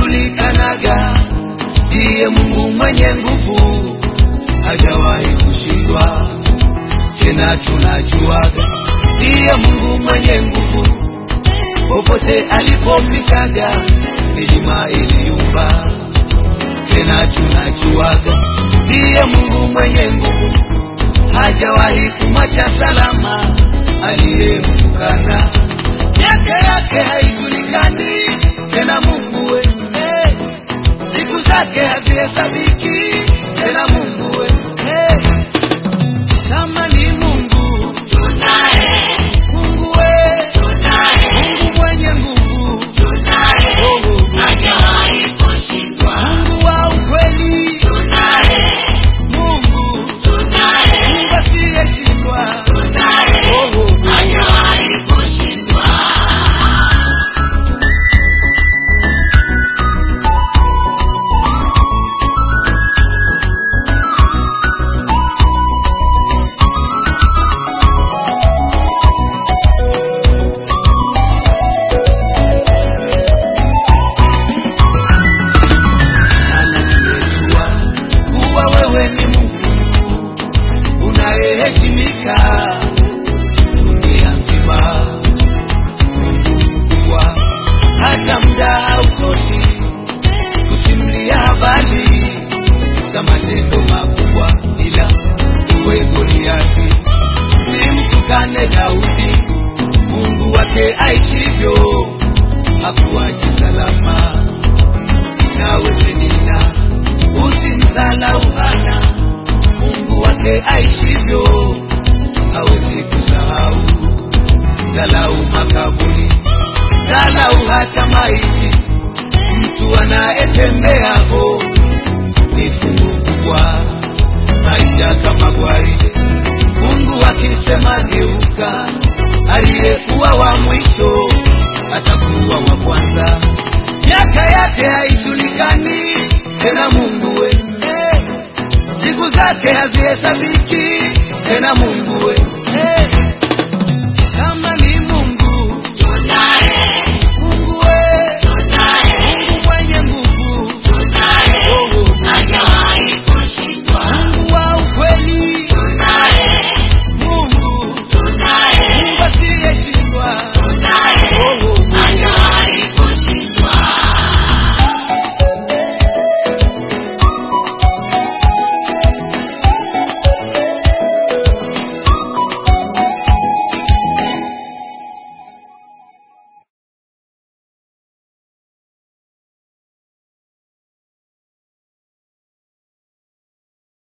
anajulikanaga, ndiye Mungu mwenye nguvu, hajawahi kushindwa. Tena tunajuaga, ndiye Mungu mwenye nguvu, popote alipopitaga milima iliumba. Tena tunajuaga, ndiye Mungu mwenye nguvu, hajawahi kumwacha salama aliyemtukana. Miaka yake haijulikani tena, Mungu we hey. Siku zake hazihesabiki tena, Mungu we hey. Kama ni Mungu tunaye, Mungu we tunaye, Mungu mwenye nguvu tunaye, oh, oh, oh. hajawahi kushindwa. Mungu wa ukweli Tunaye, Mungu tunaye, Mungu asiyeshindwa tunaye, oh, oh, oh. hajawahi kushindwa. anajua kuwa wewe ni Mungu unayeheshimika dunia nzima. Mungu mkubwa, hata muda hautoshi kusimulia habari za matendo makubwa, ila uwe Goliati, simtukane Daudi, Mungu wake aishivyo hakuachi salama nawe Penina, usimdhalau Hana, Mungu wake aishivyo hawezi kusahau. Dhalau makaburi, dhalau hata maiti, mtu anayetembea ho ni fungu kubwa. Maisha kama gwaride, Mungu akisema geuka, aliyekuwa wa mwisho atakuwa wa kwanza miaka yake haijulikani tena, Mungu we hey. Siku zake hazihesabiki tena, Mungu we hey.